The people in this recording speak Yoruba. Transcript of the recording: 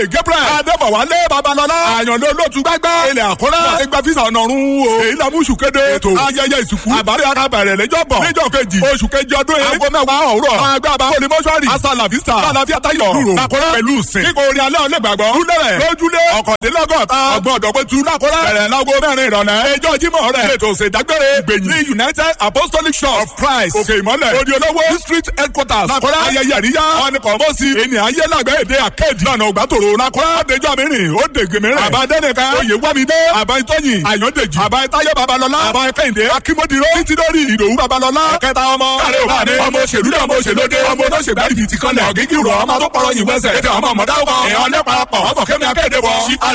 olóyè gabriel adébọ̀wálé babalọ́lá àyànlé olóòtú gbágbá ilẹ̀ àkúrẹ́ wọ́n ti gba fisa ọ̀nà ọ̀run o èyí la mú oṣù kéde ètò ayẹyẹ ìsìnkú àbárí akábẹ̀rẹ̀ lẹ́jọ́ bọ̀ níjọ́ kejì oṣù kejì ọdún yìí aago mẹ́wàá òwúrọ̀ àwọn ẹgbẹ́ àbá olè mọ́ṣúárì asala vista lálàáfíà tayọ̀ rúrò lakọ́rẹ́ pẹ̀lú sìn kíkọ orin alẹ́ ọ̀lẹ́ gbàgbọ́ lúlẹ̀rẹ̀ lójúlé ọ̀kọ̀dínlọ́gọ́ta ọgbọ̀n ọ̀dọ́gbẹ́tu lakọ́rẹ́ bẹ̀rẹ̀ láago mẹ́rin ìrọ̀lẹ́ ẹjọ́ jímọ̀ rẹ̀ ètò ìṣèdágbére gbẹ̀yìn ní united apostolic church of christ òkè ìmọ̀lẹ̀ odi olówó district headquarters lakọ́rẹ́ ayẹyẹ àríyá ọ̀nìkọ̀mọ́sí ènìyàn ayé lágbẹ́ èdè akéèdì lọ́nà ògbàtòrò lakọ́rẹ́ ọ̀dẹjọ́ mìíràn ó dègbè mìíràn àbádẹ́nìkan oyè wámidé àbáyítọ́yìn àyọ̀dèjì àbáyítáyé babalọ́lá àbáyíkẹ́hìndé akímọ́dìró títí lórí ìdòwú babalọ́lá ẹ̀kẹta ọmọ káre òbáde ọmọ òṣèlú náà ọmọ òṣèlódé ọmọ olóṣèlú àdìbìtì kanlẹ̀ ọ̀gígì rọ̀ ọmọ tó pọ̀rọ̀ yìí wẹ́sẹ̀ ètò ọmọ ọmọdé ọkọ̀ ẹ̀hán lẹ́pàá pọ̀ ọkọ̀ kẹ́mi akéde wọ̀